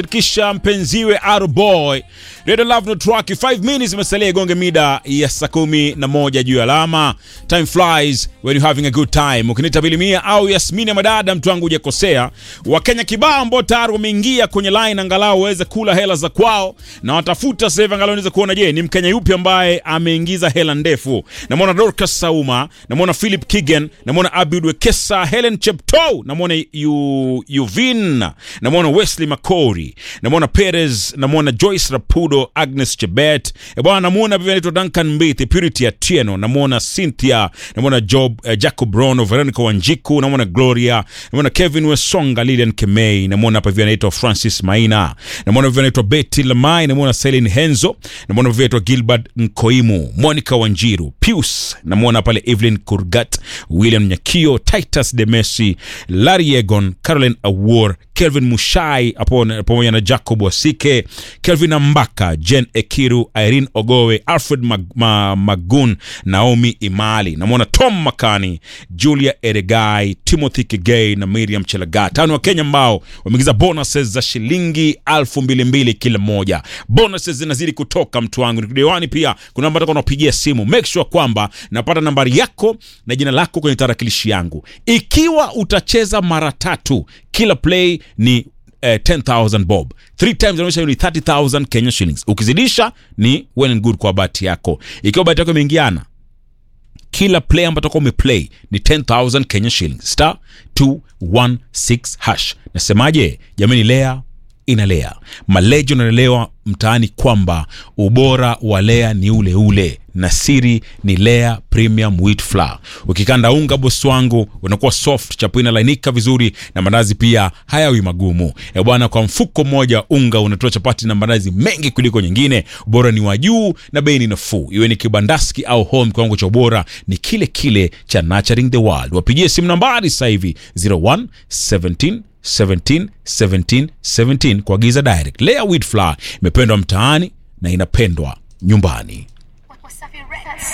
kisha mpenziwe Arboy Radio Love No Track 5 minutes imesalia igonge mida ya saa kumi na moja juu ya alama. Time flies when you having a good time. Ukinita Bilimia au Yasmini ya madada, mtu wangu hujakosea. Wakenya kibao ambao tayari wameingia kwenye line angalau waweze kula hela za kwao na watafuta sasa hivi angalau niweze kuona, je, ni Mkenya yupi ambaye ameingiza hela ndefu? Namwona Dorcas Sauma, namwona Philip Kigen, namwona Abid Wekesa, Helen Cheptoo, namwona Yu, Yuvin, namwona Wesley Makori, namwona Perez, namwona Joyce Rapudo, Agnes Chebet, e bwana, namwona pia anaitwa Duncan Mbithi, Purity Atieno, namwona Cynthia, namwona Job, uh, Jacob Rono, Veronica Wanjiku, namwona Gloria, namwona Kevin Wesonga, Lilian Kemei, namwona hapa pia anaitwa Francis Maina, namwona pia anaitwa Betty Lamai, namwona Celine Henzo, namwona pia anaitwa Gilbert Nkoimu, Monica Wanjiru, Pius, namwona pale Evelyn Kurgat, William Nyakio, Titus Demesi, Larry Egon, Caroline Awor, Kelvin Mushai hapo pamoja na Jacob Wasike, Kelvin Ambaka, Jen Ekiru, Irene Ogowe, Alfred Mag Ma Magun, Naomi Imali, namwona Tom Makani, Julia Eregai, Timothy Kigei na Miriam Chelagat. Tano wa Kenya ambao wameingiza bonuses za shilingi elfu mbili mbili kila moja. Bonuses zinazidi kutoka mtu wangu. Nikidiwani pia kuna namba nataka unapigia simu. Make sure kwamba napata nambari yako na jina lako kwenye tarakilishi yangu. Ikiwa utacheza mara tatu kila play ni eh, 10000 bob three times inaonyesha ni 30000 Kenya shillings. Ukizidisha ni well and good kwa bahati yako. Ikiwa bahati yako imeingiana kila play ambayo utakuwa umeplay ni 10000 Kenya shillings star 216 hash. Nasemaje jamani, lea inalea malejo naelewa mtaani kwamba ubora wa lea ni ule ule na siri ni lea premium wheat flour ukikanda unga bosi wangu unakuwa soft chapo inalainika vizuri na mandazi pia hayawi magumu e bwana kwa mfuko mmoja unga unatoa chapati na mandazi mengi kuliko nyingine ubora ni wa juu na bei ni nafuu iwe ni kibandaski au home kiwango cha ubora ni kile kile cha nurturing the world wapigie simu nambari sasa hivi 01 17 17 17 17 kuagiza direct. Lea wheat flour imependwa mtaani na inapendwa nyumbani.